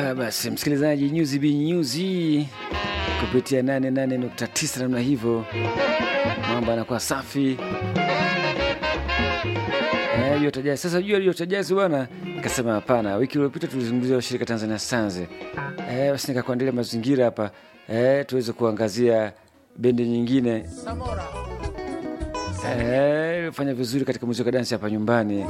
Ah, basi msikilizaji, nyuzi bi nyuzi kupitia 88.9 namna hivyo, mambo yanakuwa safi. Eh, Yota Jazz. Sasa jua Yota Jazz bwana, nikasema hapana. Wiki iliyopita tulizungumzia washirika Tanzania Sanze. Eh, basi nikakuandalia mazingira hapa eh, tuweze kuangazia bendi nyingine eh, fanya vizuri katika muziki wa dansi hapa nyumbani.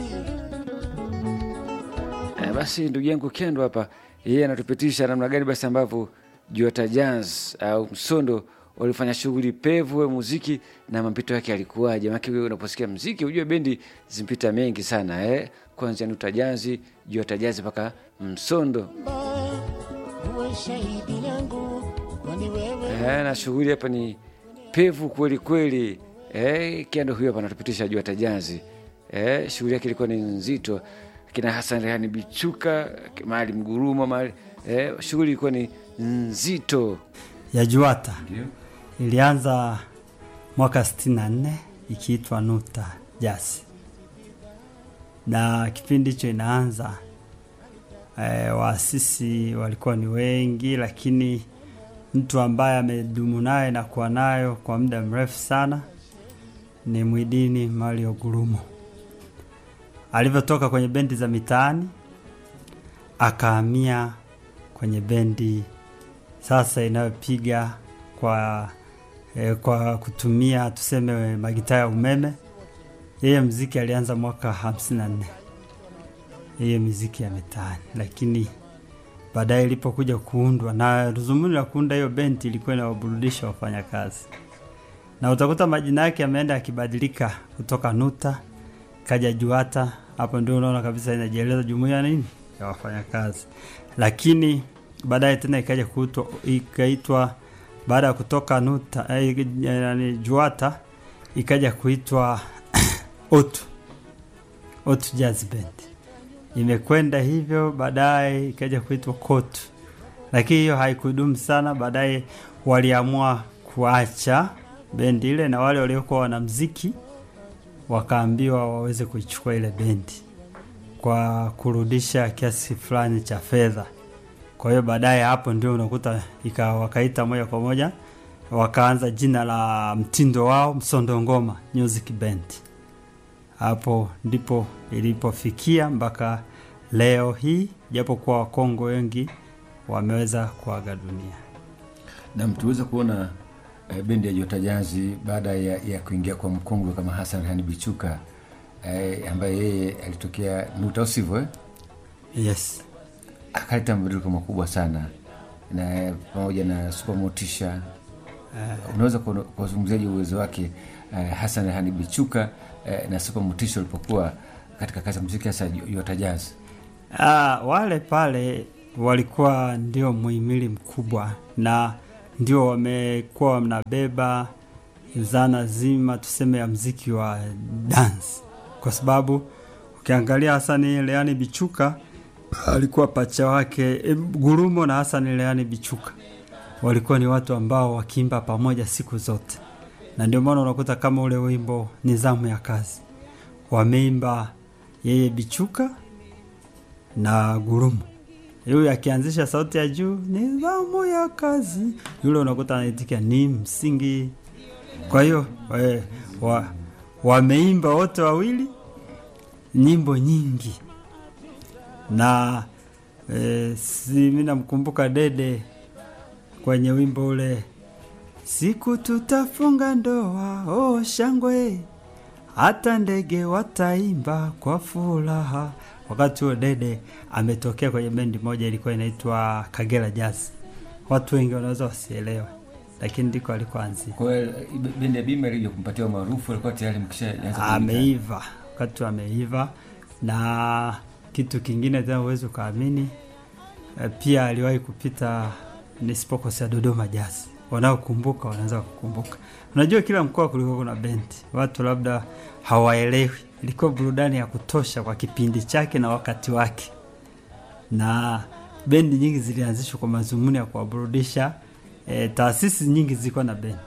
Eh, basi ndugu yangu Kendo hapa yeye anatupitisha namna gani basi ambavyo Jota Jazz au Msondo walifanya shughuli pevu ya muziki na mapito yake yalikuwaje? Maana wewe unaposikia muziki ujue bendi zimpita mengi sana eh, kuanzia Nuta Jazz, Jota Jazz mpaka Msondo uwe shahidi yangu kwani wewe eh, na shughuli hapa ni pevu kweli kweli. Eh, Kendo huyo hapa anatupitisha Jota Jazz eh, shughuli yake ilikuwa ni nzito, kina Hassan Rehani Bichuka, mahali Mguruma mahali eh, shughuli ilikuwa ni nzito. ya Juata ilianza mwaka 64 ikiitwa Nuta Jazz, na kipindi hicho inaanza e, waasisi walikuwa ni wengi, lakini mtu ambaye amedumu naye na kuwa nayo kwa muda mrefu sana ni Mwidini Mario Gurumo. Alivyotoka kwenye bendi za mitaani akahamia kwenye bendi sasa inayopiga kwa eh, kwa kutumia tuseme magitaa ya umeme. Yeye mziki alianza mwaka 54 yeye miziki ya mitaani, lakini baadaye ilipokuja kuundwa na dhumuni la kuunda hiyo bendi ilikuwa inawaburudisha wafanyakazi, na utakuta majina yake yameenda yakibadilika kutoka Nuta kaja Juata. Hapo ndio unaona kabisa inajieleza jumuiya nini ya wafanyakazi, lakini baadaye tena ikaja kuitwa ikaitwa baada ya kutoka Nuta eh, yani Juata ikaja kuitwa Otu Otu Jazz Band. Imekwenda hivyo, baadaye ikaja kuitwa Kotu, lakini hiyo haikudumu sana. Baadaye waliamua kuacha bendi ile, na wale waliokuwa wanamziki wakaambiwa waweze kuichukua ile bendi kwa kurudisha kiasi fulani cha fedha. Kwa hiyo baadaye hapo ndio unakuta ika wakaita moja kwa moja wakaanza jina la mtindo wao Msondo Ngoma Music Band. Hapo ndipo ilipofikia mpaka leo hii, japo kuwa Wakongo wengi wameweza kuaga dunia. na tuweza kuona eh, bendi ya Jota Jazz baada ya, ya kuingia kwa mkongwe kama Hassan Rehani Bichuka eh, ambaye yeye alitokea Nuta, usivyo eh? Yes. akaleta mabadiliko makubwa sana na pamoja na Super Motisha. Unaweza kuona- kuwazungumziaje uwezo wake eh, Hassan Rehani Bichuka eh, na Super Motisha walipokuwa katika kazi ya muziki hasa Jota Jazz? Ah, wale pale walikuwa ndio muhimili mkubwa na ndio wamekuwa wanabeba zana zima tuseme ya mziki wa dance, kwa sababu ukiangalia Hasani Leani Bichuka alikuwa pacha wake e, Gurumo na Hasani Leani Bichuka walikuwa ni watu ambao wakiimba pamoja siku zote, na ndio maana unakuta kama ule wimbo Nizamu ya Kazi wameimba yeye Bichuka na Gurumo. Yule akianzisha sauti ya juu, nidhamu ya kazi, yule unakuta anaitikia ni msingi. Kwa hiyo we- wa, wameimba wote wawili nyimbo nyingi na e, si mimi namkumbuka Dede kwenye wimbo ule siku tutafunga ndoa, oh shangwe hata ndege wataimba kwa furaha. Wakati huo Dede ametokea kwenye bendi moja ilikuwa inaitwa Kagera Jazz. Watu wengi wanaweza wasielewe, lakini ndiko alikoanzia. Kwa hiyo bendi ya Bima ilija kumpatia umaarufu, alikuwa tayari mkishaanza Ameiva wakati ameiva, na kitu kingine tena huwezi ukaamini, eh, pia aliwahi kupita nisipokosea Dodoma Jazz. Wanaokumbuka wanaweza kukumbuka. Unajua, kila mkoa kulikuwa kuna bendi, watu labda hawaelewi. Ilikuwa burudani ya kutosha kwa kipindi chake na wakati wake, na bendi nyingi zilianzishwa kwa madhumuni ya kuwaburudisha. E, taasisi nyingi zilikuwa na bendi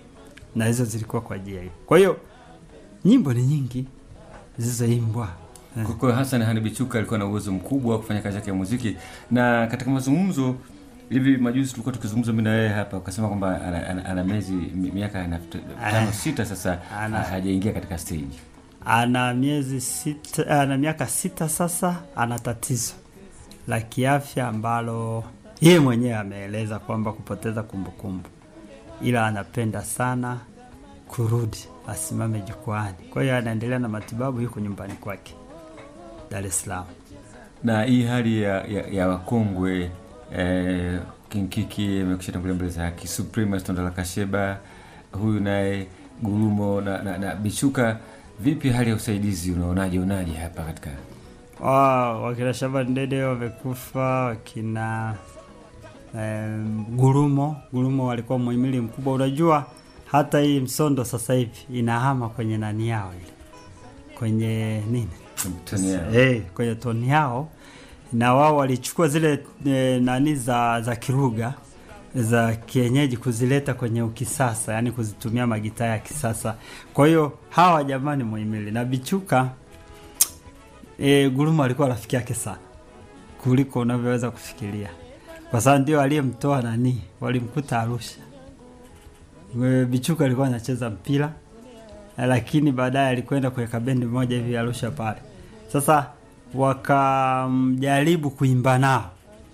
na hizo zilikuwa kwa ajili ya hiyo. Kwa hiyo nyimbo ni nyingi zilizoimbwa Kwa kwa Hassan Hani Bichuka alikuwa na uwezo mkubwa wa kufanya kazi yake ya muziki, na katika mazungumzo hivi majuzi tulikuwa tukizungumza mimi na wewe hapa, ukasema kwamba ana, ana, ana miezi mi- miaka ana tano sita sasa Ana. ha- hajaingia katika stage. ana miezi sita, ana miaka sita sasa, ana tatizo la kiafya ambalo yeye mwenyewe ameeleza kwamba kupoteza kumbukumbu, ila anapenda sana kurudi asimame jukwani. Kwa hiyo anaendelea na matibabu, yuko nyumbani kwake Dar es Salaam. na hii hali ya, ya, ya wakongwe eh, Kinkiki amekusha tangulia mbele za haki, Suprema Tondala Kasheba, huyu naye Gurumo na, na, na Bichuka, vipi hali ya usaidizi, unaonaje unaje hapa katika Ah, wakina Shaban Dede wamekufa, wakina em, Gurumo Gurumo walikuwa muhimili mkubwa. Unajua hata hii Msondo sasa hivi inahama kwenye nani yao ile kwenye nini toni yao? hey, kwenye toni yao, na wao walichukua zile e, nani za za Kiruga za kienyeji kuzileta kwenye ukisasa, yani kuzitumia magitaa ya kisasa. Kwa hiyo hawa jamani muhimili na Bichuka e, Guruma alikuwa rafiki yake sana kuliko unavyoweza kufikiria, kwa sababu ndio aliyemtoa nani, walimkuta Arusha. E, Bichuka alikuwa anacheza mpira lakini baadaye alikwenda kuweka bendi moja hivi Arusha pale. Sasa wakamjaribu kuimba nao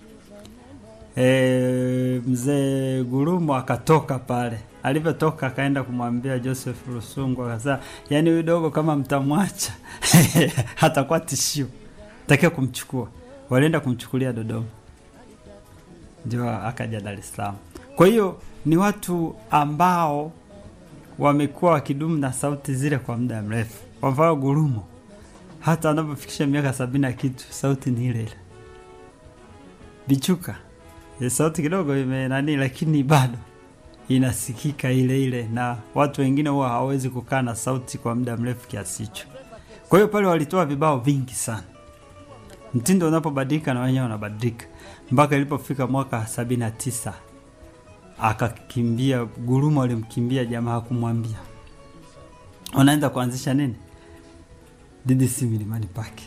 e, mzee Gurumo akatoka pale. Alivyotoka akaenda kumwambia Joseph Rusungu, akasema yani, huyu dogo kama mtamwacha hatakuwa tishio, takiwa kumchukua. Walienda kumchukulia Dodoma, ndio akaja Dar es Salaam. Kwa hiyo ni watu ambao wamekuwa wakidumu na sauti zile kwa muda mrefu. Kwa mfano Gurumo, hata anapofikisha miaka sabini na kitu, sauti ni ile ile. Bichuka eh, sauti kidogo ime nani, lakini bado inasikika ile ile, na watu wengine huwa hawawezi kukaa na sauti kwa muda mrefu kiasi hicho. Kwa hiyo pale walitoa vibao vingi sana. Mtindo unapobadilika na wenyewe wanabadilika, mpaka ilipofika mwaka sabini na tisa akakimbia. Gurumo alimkimbia jamaa, hakumwambia unaenda kuanzisha nini DDC Milimani Park,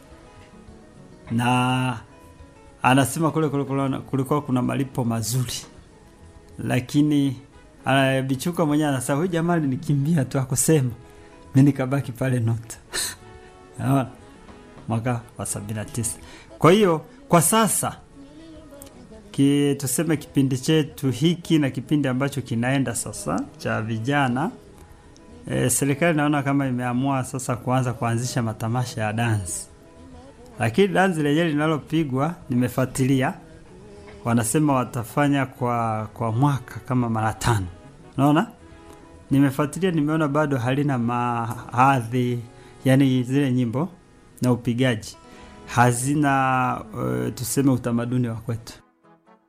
na anasema kule kule kulikuwa kuna malipo mazuri, lakini uh, Bichuka mwenyewe anasema huyu jamaa alinikimbia tu akusema, mi nikabaki pale Nota Naona? mwaka wa sabini na tisa. Kwa hiyo kwa sasa ki, tuseme kipindi chetu hiki na kipindi ambacho kinaenda sasa cha vijana e, serikali naona kama imeamua sasa kuanza kuanzisha matamasha ya dansi, lakini dansi lenyewe linalopigwa nimefuatilia, wanasema watafanya kwa kwa mwaka kama mara tano. Naona nimefuatilia, nimeona bado halina mahadhi, yani zile nyimbo na upigaji hazina uh, tuseme utamaduni wa kwetu.